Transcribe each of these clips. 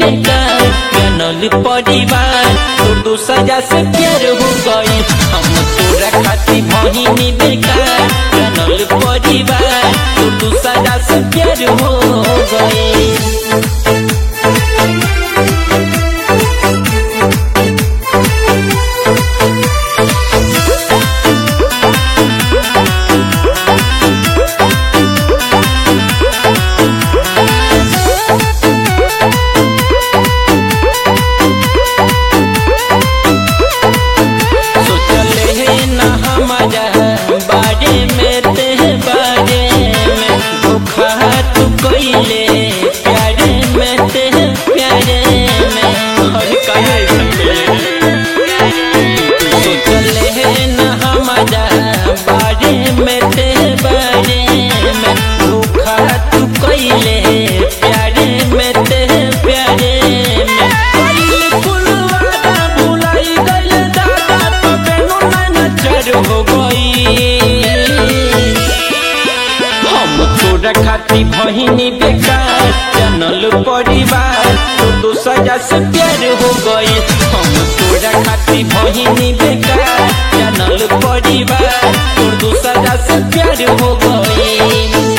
बेकार जानल परिवार तो दो सजा से प्यार हो गई हम तोरा खाती बहिनी बेकार जानल परिवार तो दो सजा से प्यार हो गई सोचले न हमारा बारे में ते बारे में धोखा तू कइले प्यारे में ते प्यारे में और काहे सोचले न हमारा बारे में ते बारे में धोखा तू कइले प्यारे में ते प्यारे में कइले कुलवाना भुलाई गइल दादा तबे नो नैना चर हो गई हम तोरा खाती बहिनी बेकार जानल परिवार तो दो सजा से प्यार हो गई हम तोरा खाती बहिनी बेकार जानल परिवार तो दो सजा से प्यार हो गई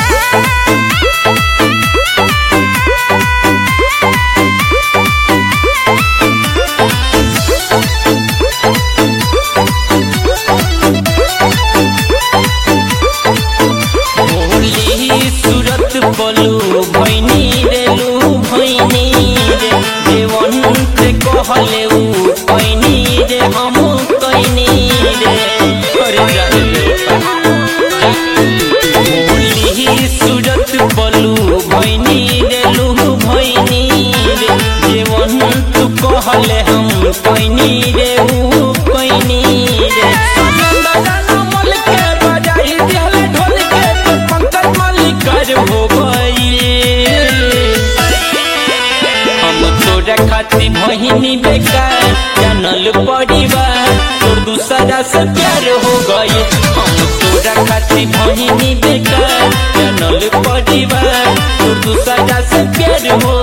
होली सूरत बोलू भैनी रेलू भैनी रे देवंत कहले उ कैनी रे हम कैनी रे अरे जाने होली सूरत बोलू भैनी रेलू भैनी रे देवंत कहले हम कैनी रे उ कैनी रे आनंद जनमल के बजाई दिहले ढोल के तो पंकज मल्लिकर हो गई हम तोरा खाती बहिनी बेकार जानल परिवार तोर दूसरा से प्यार हो गई हम तोरा खाती बहिनी बेकार जानल परिवार तोर दूसरा से प्यार हो